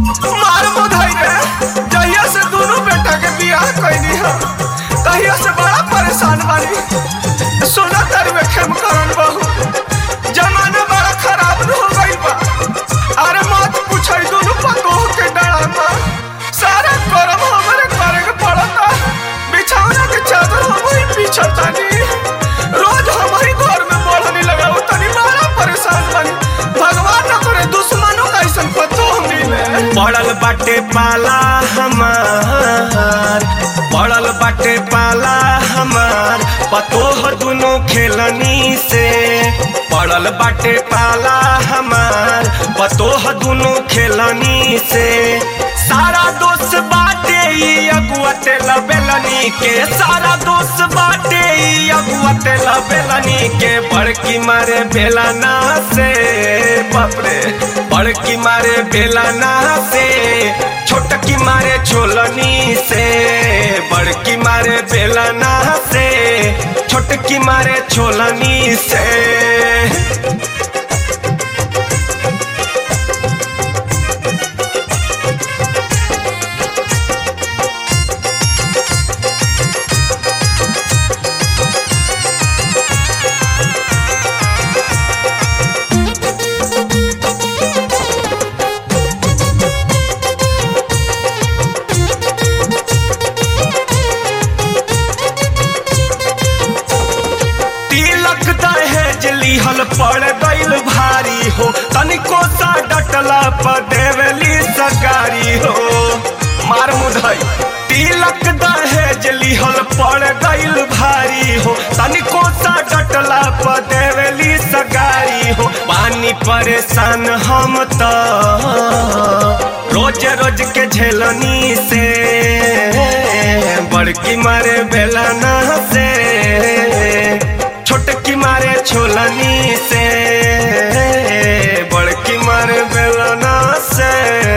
मार मुधाई रे जहिया से दोनों बेटा के बियाह कैनी है तहिया से बड़ा परेशान बानी सोना तारी में खेम करन बहू जमाना बड़ा खराब हो गई बा अरे मत पूछई दोनों पतोह के डरामा सारा करम हमारे करे के पड़ता बिछौना के चादर हम ही बिछतानी रोज हमारी घर में बढ़नी लगाओ तनी बड़ा परेशान बानी भगवान न करे दुश्मनों का ऐसा पतोह मिले पड़ल बाटे पाला हमार पड़ल बाटे पाला हमार पतोह दुनो खेलनी से पड़ल बाटे पाला हमार पतोह दुनो खेलनी से सारा दोस्त बाटे ई अगुआ तेला बेलनी के सारा दोस्त बाटे ई अगुआ तेला बेलनी के बड़की मारे बेलना से बापरे बड़की मारे बेलना से छोटकी मारे छोलनी से बड़की मारे बेलना से छोटकी मारे छोलनी से तिलक दहेज लिहल पड़ गइल भारी हो तनिको सा डटला पर देवली सगारी हो मार मुधई तिलक दहेज लिहल पड़ गइल भारी हो तनिको सा डटला पर देवली सगारी हो पानी परेशान हम तो रोज रोज के झेलनी से बड़की मारे बेलना से छोटकी मारे छोलनी से बड़की मारे बेलना से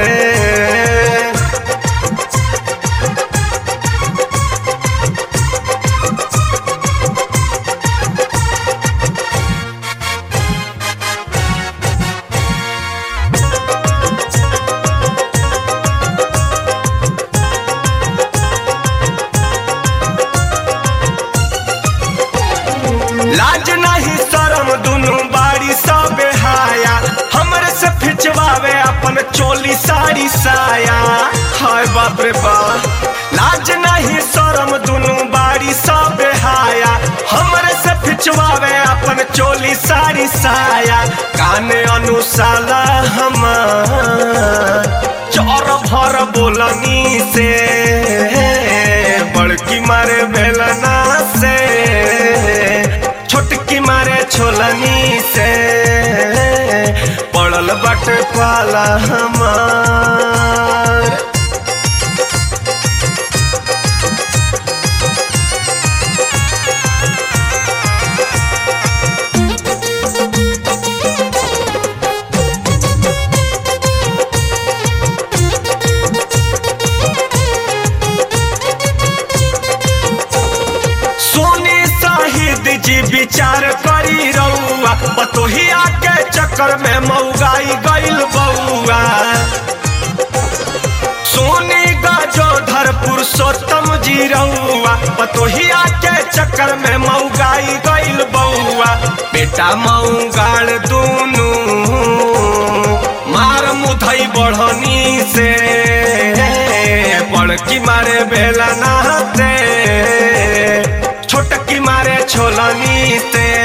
लाज नहीं शरम दुनू बाड़ी सब हाया हमरे से फिचवावे अपन चोली साड़ी साया हाय बाप रे बा लाज नहीं शरम दुनू बाड़ी सब हाया हमरे से फिचवावे अपन चोली साड़ी साया काने अनुसाला हमार चौर भर बोलनी से बड़की मारे बेलना से छोटकी मारे छोलनी से पड़ल बट पाला हमार सोनी साहिद जी विचार करी रउआ बतोहिया के चक्कर में मऊगाई गइल बउआ सोनी गजोधर पुरुषोत्तम जी रउआ बतोहिया के चक्कर में मऊगाई गइल बउआ बेटा मऊगाड़ दूनू मार मुधई बढ़नी से बड़की मारे बेलना से छोटकी मारे छोलनी से